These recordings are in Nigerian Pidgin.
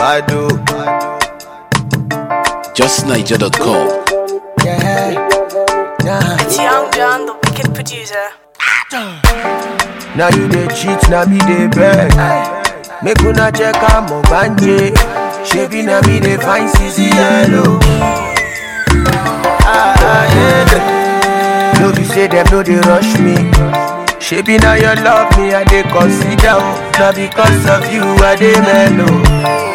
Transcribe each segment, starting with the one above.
Badu. JustNiger.com. Yeah. Nah. It's Young John, the wicked producer. Now you dey cheat, now me dey beg. Make una check out my banje. Shebi na me dey find CC yellow. Ah, ah, yeah. No be say them no dey rush me. Shebi na your love me I dey consider. oh. Na because of you I dey mellow.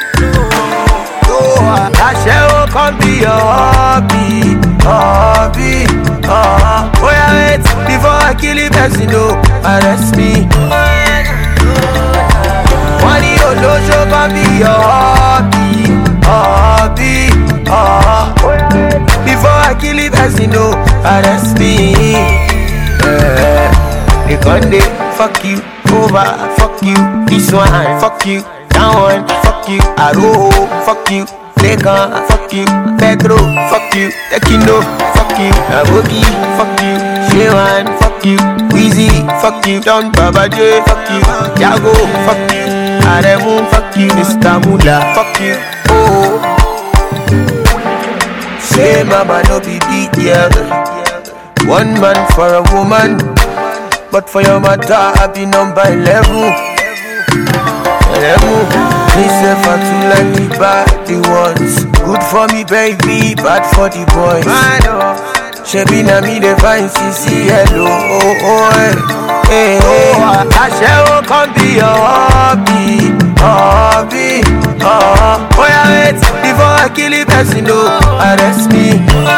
Aṣẹ́wó kan be your hobby, hobby. Uh, oh yeah, wait before I kill the person, no, arrest me. Wọ́n ní olóṣó kan be your hobby, hobby. Uh, oh yeah, wait before I kill the person, no, arrest me. Yeah. They gon' dey fuck you over, fuck you this one, fuck you that one, fuck you Aro, fuck you Lekan, fuck you Pedro, fuck you Tekino, fuck you Aboki, fuck you Shewan, fuck you Weezy, fuck you Don Baba J, fuck you Jago, fuck you Aremu, fuck you Mr. Mula, fuck you Oh Say mama no be big girl One man for a woman But for your matter I be number 11 Eleven Me self I too like the bad the ones Good for me baby, bad for the boys Shebi na me dey find CC hello oh oh eh eh eh Aṣẹ́wó kan be your hobby, hobby oh Oh yeah wait before I kill the person no arrest me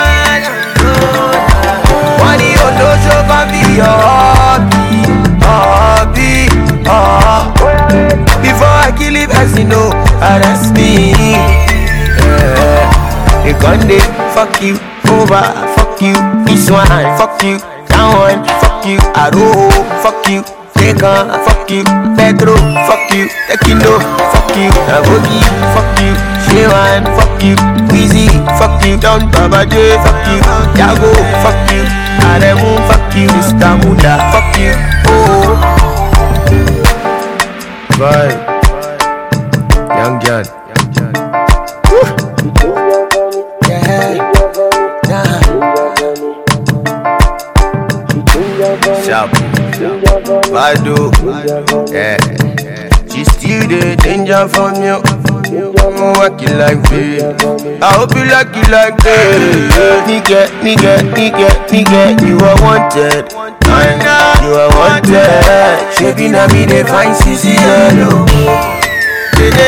Wọ́n ní olóṣó kan be your hobby, hobby oh Before I kill the person no arrest me yeah. They gon' dey fuck you over, fuck you this one, fuck you that one, fuck you Aro, fuck you Lekan, fuck you Pedro, fuck you Tekino, fuck you Aboki, fuck you Shewan, fuck you Weezy, fuck you Don Baba J, fuck you Jago, fuck you Aremu, fuck you Mr. Mula, fuck you Oh Bye Young John Yeah, nah Sharp Badu Yeah She still the danger from you I'm working like this I hope you like it like this Nigga, nigga, nigga, nigga You are wanted You are wanted Shaking on me, they find CC yellow Nigga,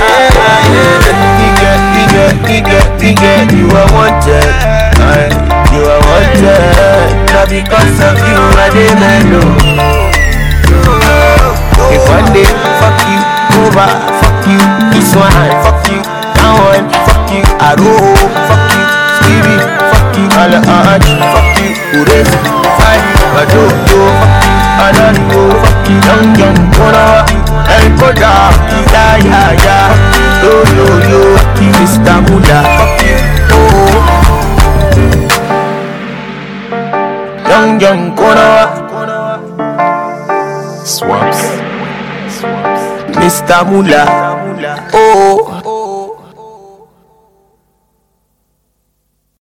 nigga, nigga, nigga You are wanted You are wanted Not because of you, I dey mellow if one day fuck you over, fuck you this one, fuck you that one, fuck you Aro, fuck you Stevie, fuck you Alaj, fuck you Ures, Fai, Bado, yo, fuck you Ananigo, fuck you Young, young, Kona, El Koda, Ya, ya, ya, yo, yo, yo, fuck you Mr. Mula, fuck you, oh Young, young, Kona, Swaps. Mr. Mula, oh